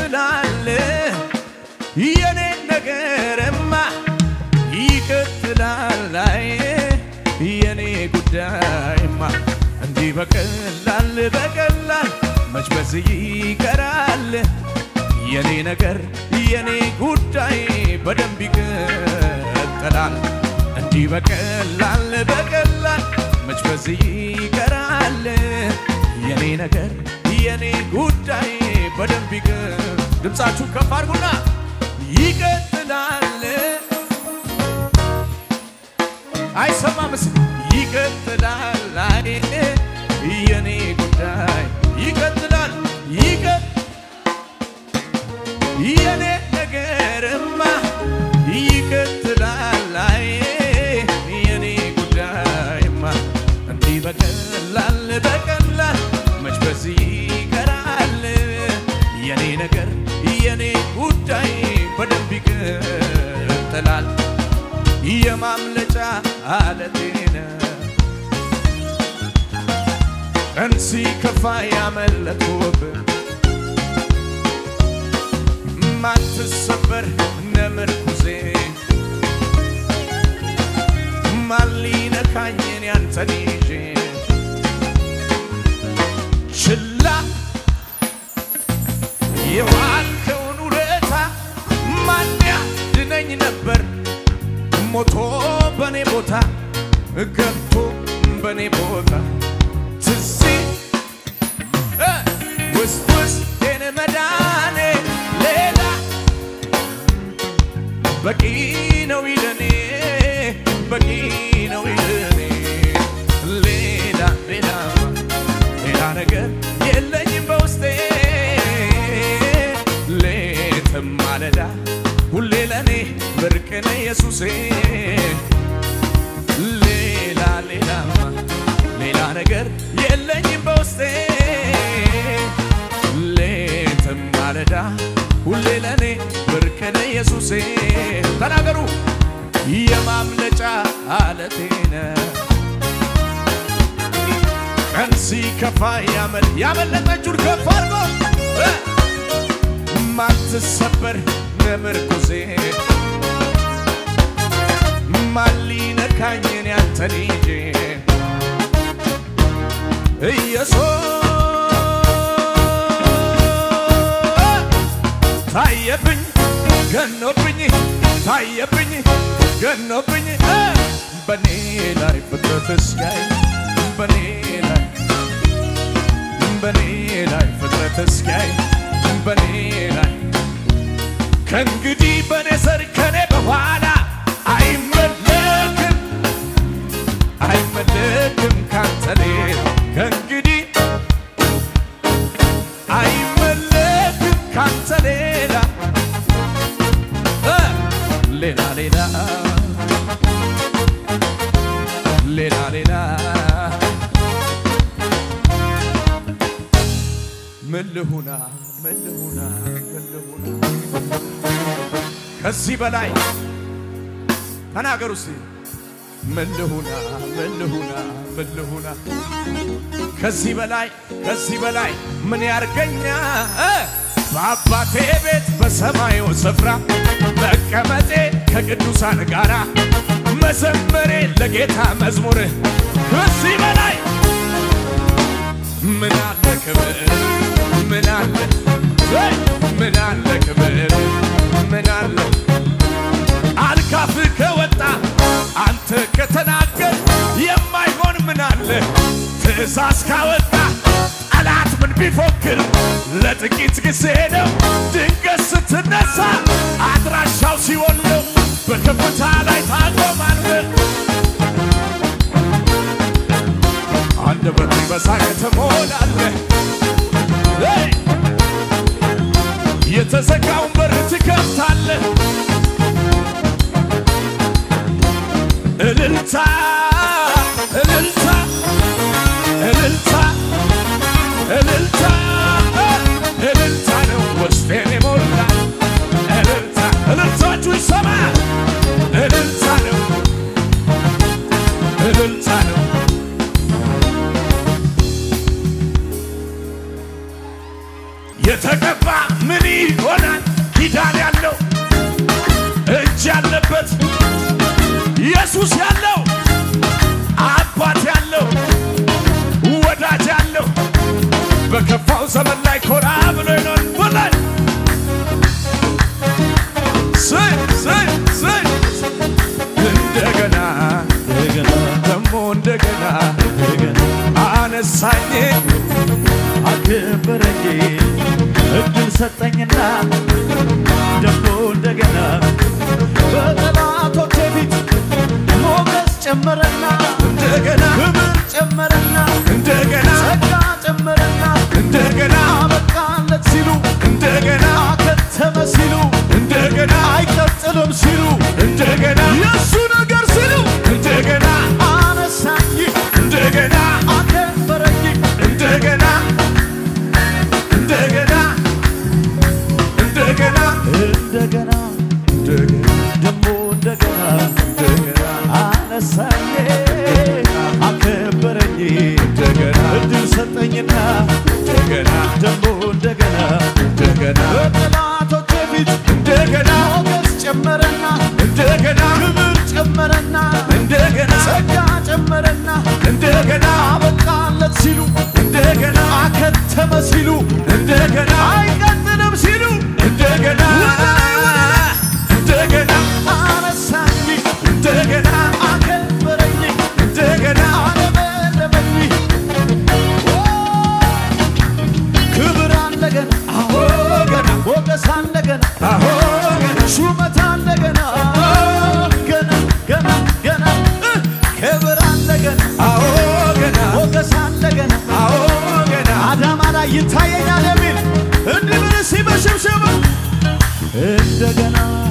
ይቀጥላል የኔ ነገርማ ይቀጥላል አይ የኔ ጉዳይማ እንዲህ በቀላል በቀላል መች በዚህ ይቀራል የኔ ነገር የኔ ጉዳይ በደንብ ይቀጥላል እንዲህ በቀላል በቀላል መች በዚህ ይቀራል የኔ ነገር የኔ ጉዳይ በደንብ ይቀ ድምፃችሁ ከፍ አድርጉና ይቀጥላል አይሰማም ስ ይቀጥላል አይ የኔ ጉዳይ ይቀጥላል ይቀ የኔ ነገርማ ይቀጥላል አይ የኔ ጉዳይማ እንዲህ በቀላል በቀላል መች በዚህ ይቀራል የኔ ነገር የኔ ጉዳይ በደንብ ይቀጥላል የማምለጫ አለቴነ ቀን ሲከፋ ያመለጥኩብህ ማትሰበር ነምርኩዜ ማን ሊነካኝን ያንተን ይዤ ችላ የዋልከውን ውለታ ማን ያድነኝ ነበር ሞቶ በኔ ቦታ ገብቶ በኔ ቦታ ትዝ እ ውስጥ ውስጤን መዳኔ ሌላ በቂ ነው ይለኔ በቂ ነው ይለኔ ሌላ ሌላ ሌላ ነገር የለኝም በውስጤ ሌትም ማለዳ ሁሌ ለኔ ብርቅነ ኢየሱሴ ሌላ ሌላ ሌላ ነገር የለኝም በውስጤ ሌትም ማለዳ ሁሌ ለኔ ብርቅነ ኢየሱሴ ተናገሩ የማምለጫ አለቴነ ቀን ሲከፋ ያመል ያመለጠችውን ከፍ አድርጎ እ ማትሰበር ምርኩዜ ማን ሊነካኝን ያንተን ይዤ ኢየሱስ ታየብኝ ገኖብኝ ታየብኝ ገኖብኝ እ በኔ ላይ ፍጥረት እስኪያይ በኔ ላይ በኔ ላይ ፍጥረት እስኪያይ በኔ ላይ ከእንግዲህ በኔ ዘር ከኔ በኋላ አይመለክም አይመለክም ካንተ ሌላ ከእንግዲህ አይመለክም ካንተ ሌላ እ ሌላ ሌላ ሌላ ሌላ ምን ልሁና ምን ልሁና ምን ልሁና ከዚህ በላይ ተናገሩ እስቲ ምን ልሁና ምን ልሁና ምን ልሁና ከዚህ በላይ ከዚህ በላይ ምን ያርገኛ እ በአባቴ ቤት በሰማዩ ስፍራ መቀመጤ ከቅዱሳን ጋራ መዘመሬ ለጌታ መዝሙር ከዚህ በላይ ምን አለ ክብር ምን አለ ወይ ምን አለ ክብር ምን አለ አልካፍ ከወጣ አንተ ከተናገር የማይሆን ምን አለ ትእዛዝ ካወጣ ጠላት ምን ቢፎክር ለጥቂት ጊዜ ነው ድንገት ስትነሳ አድራሻው ሲኦል ነው በከፍታ ላይ ታቆማለህ አንደበት በሳቅ ትሞላለህ ሄይ! የተዘጋውን በር ትከፍታለህ እልልታ እልልታ እልልታ እልልታ እልልታ ነው ውስጤን የሞላ እልልታ እልልታችሁ ይሰማ እልልታ ነው እልልታ ነው የተቀባ ምን ይሆናል ኪዳን ያለው እጅ ያለበት ኢየሱስ ያለው አባት ያለው ወዳጅ ያለው በከፋው ዘመን ላይ ኮራ ብሎ ይኖር በላይ ስይ ስይ ስይ እንደገና እንደገና ደግሞ እንደገና እንደገና አነሳኝ አከበረኝ እድል ሰጠኝና ደግሞ እንደገና በጠላቶቼ ፊት ሞገስ ጨመረና እንደገና ክብር ጨመረና እንደገና ጸጋ ጨመረና እንደገና አበቃለት ሲሉ እንደገና አከተመ ሲሉ እንደገና አይቀጥልም ሲሉ እንደገና የእሱ ነገር ሲሉ እንደገና አነሳኝ እንደገና አከበረኝ እንደገና እንደገና እንደገና እንደገና ደግሞ እንደገና እንደገና አነሳኝ አከበረኝ እንደገና እድል ሰጠኝና እንደገና ደግሞ እንደገና እንደገና በጠላቶቼ ፊት እንደገና ሞገስ ጨመረና እንደገና ክብር ጨመረና እንደገና ጸጋ ጨመረና እንደገና አበቃለት ሲሉ እንደገና አከተመ ሲሉ እንደገና አይቀጥልም ሲሉ እንደገና እንደገና አነሳኝ እንደገና አከበረኝ እንደገና አለመለመኝ ክብር አለገና አዎ ገና ሞገስ አለገና አዎ ገና ሹመት አለገና ገና ገና ገና እ ክብር አለገና አዎ ገና ሞገስ አለገና አዎ ገና አዳማ ላይ ይታየኛል የሚል እንዲህ ምን ሲበሽብሽብ እንደገና